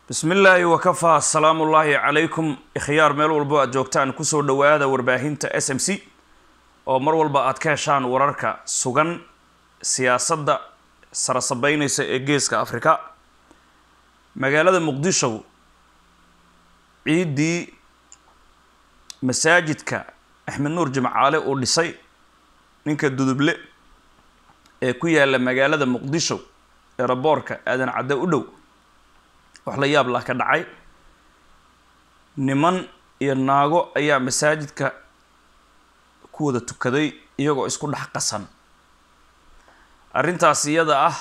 bismi illaahi wakafaa asalaamu ullaahi calaykum ikhyaar meel walbo aad joogtaan kusoo dhowaada warbaahinta s m c oo mar walba aad ka heshaan wararka sugan siyaasadda sarasabeynaysa ee geeska afrika magaalada muqdisho ciiddii masaajidka axmed nuur jimcaale uu dhisay ninka duduble ee ku yaala magaalada muqdisho eeraboorka aadan cadde u dhow wax la yaab lah ka dhacay niman iyo naago ayaa masaajidka ku wada tukaday iyagoo isku dhex qasan arrintaas iyada ah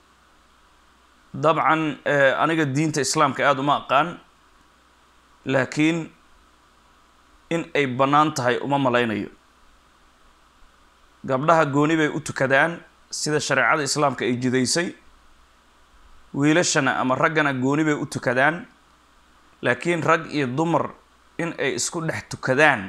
dabcan aniga diinta islaamka aada uma aqaan laakiin in ay bannaan tahay uma malaynayo gabdhaha gooni bay u tukadaan sida shareecada islaamka ay jidaysay wiilashana ama raggana gooni bay u tukadaan laakiin rag iyo dumar in ay isku dhex tukadaan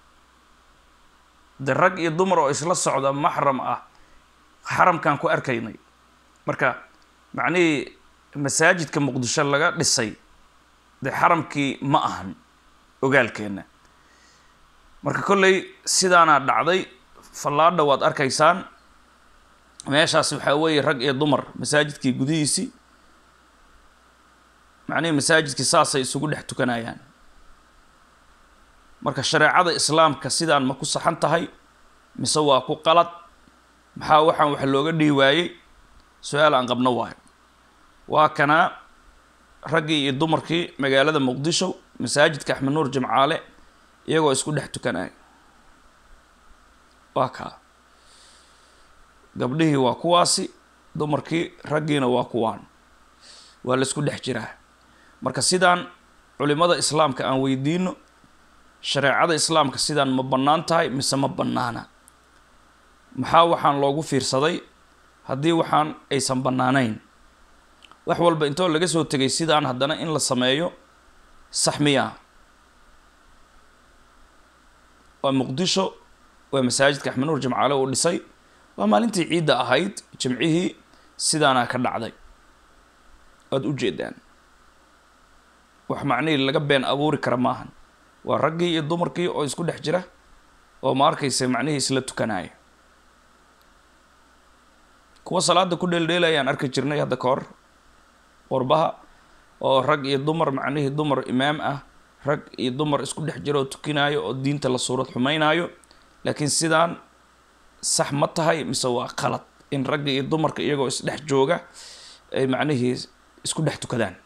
de rag iyo dumar oo isla socda maxram ah xaramkan ku arkaynay marka macnihii masaajidka muqdisho laga dhisay de xaramkii ma ahan ogaalkeenna marka kolley sidaanaa dhacday fallaadha waad arkaysaan meeshaas waxaa weeye rag iyo dumar masaajidkii gudihiisii macnihii masaajidkii saasay isugu dhex tukanayaan marka shareecada islaamka sidaan ma ku saxan tahay mise waa ku qalad maxaa waxaan wax looga dhihi waayey su-aal aan qabno waayo waa kanaa raggii iyo dumarkii magaalada muqdisho masaajidka axmed nuur jimcaale iyagoo isku dhex tukanaya waa kaa gabdhihii waa kuwaasi dumarkii raggiina waa kuwaan waa la isku dhex jiraa marka sidaan culimada islaamka aan weydiino shareecada islaamka sidaan ma bannaan tahay mise ma bannaana maxaa waxaan loogu fiirsaday haddii waxaan aysan bannaanayn wax walba intoo laga soo tegay sidaan haddana in la sameeyo sax miyaa waa muqdisho waa masaajidka axmed nuur jimcaale uu dhisay waa maalintii ciidda ahayd jimcihii sidaanaa ka dhacday waad u jeedaan wax macnihii laga been abuuri kara maahan waa raggii iyo dumarkii oo isku dhex jira oo ma arkaysa macnihii isla tukanaya kuwa salaada ku dheeldheelayaan arki jirnay hadda ka hor qurbaha oo rag iyo dumar macnihii dumar imaam ah rag iyo dumar isku dhex jira oo tukinaayo oo diinta la suurad xumeynaayo laakiin sidaan sax ma tahay mise waa qalad in ragga iyo dumarka iyagoo isdhex jooga ay macnihii isku dhex tukadaan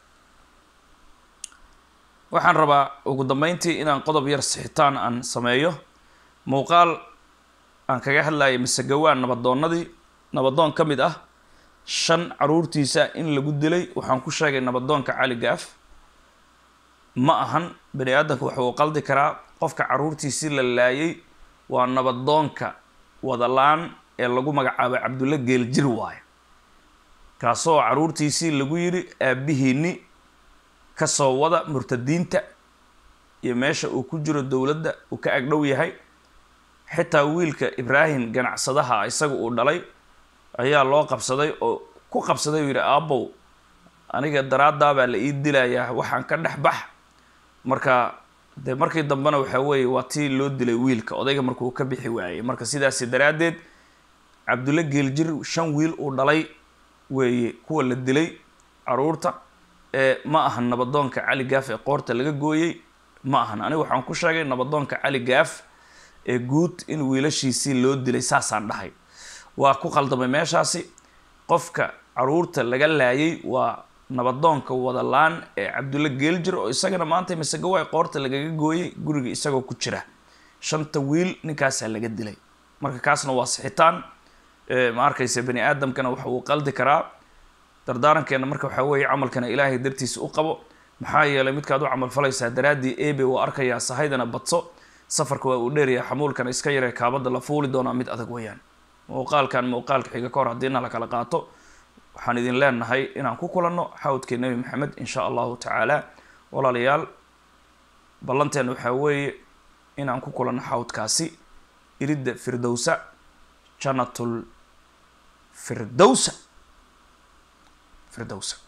waxaan rabaa ugu dambeyntii inaan qodob yar sixitaan aan sameeyo muuqaal aan kaga hadlayay mise gawaan nabadoonnadii nabadoon ka mid ah shan caruurtiisa in lagu dilay waxaan ku sheegay nabadoonka cali gaaf ma ahan bani aadamka waxa uu qaldi karaa qofka caruurtiisii la laayay waa nabadoonka wadalaan ee lagu magacaabay cabdulla geeljir waayo kaasoo caruurtiisii lagu yidhi aabihiini kasoo wada murtadiinta iyo meesha uu ku jiro dowladda uu ka agdhow yahay xitaa wiilka ibraahim ganacsadaha isaga uu dhalay ayaa loo qabsaday oo ku qabsaday uu yidhi aabow aniga daraadaabaa la ii dilayaa waxaan ka dhex bax marka de markii dambena waxaa weeye waa tii loo dilay wiilka odayga markuu ka bixi waayey marka sidaasi daraaddeed cabdulle geeljir shan wiil uu dhalay weeye kuwa la dilay caruurta ee ma ahan nabadoonka cali gaaf ee qoorta laga gooyey ma ahan aniga waxaan ku sheegay nabadoonka cali gaaf ee guud in wiilashiisii loo dilay saasaan dhahay waa ku qaldamay meeshaasi qofka caruurta laga laayay waa nabadoonka wadalaan ee cabdulle geeljir oo isagana maanta masegawaay qoorta lagaga gooyay guriga isagoo ku jira shanta wiil ninkaasaa laga dilay marka kaasna waa sixitaan ma arkaysa bani aadamkana waxa uu qaldi karaa dardaarankeena marka waxaa weeye camalkana ilaahay dartiisa u qabo maxaa yeelay midkaad u camal falaysaa daraaddii ebe waa arkayaa sahaydana badso safarka waa uu dheerayaa xamuulkana iska yaree kaabada la fuuli doonaa mid adag weeyaan muuqaalkan muuqaalka xiga ka hor haddiina la kala qaato waxaan idin leenahay inaan ku kulanno xawdkii nebi maxamed in sha allahu tacaala walaalayaal ballanteena waxaa weeye inaan ku kulanno xawdkaasi iridda firdowsa janatul firdowsa firdowsa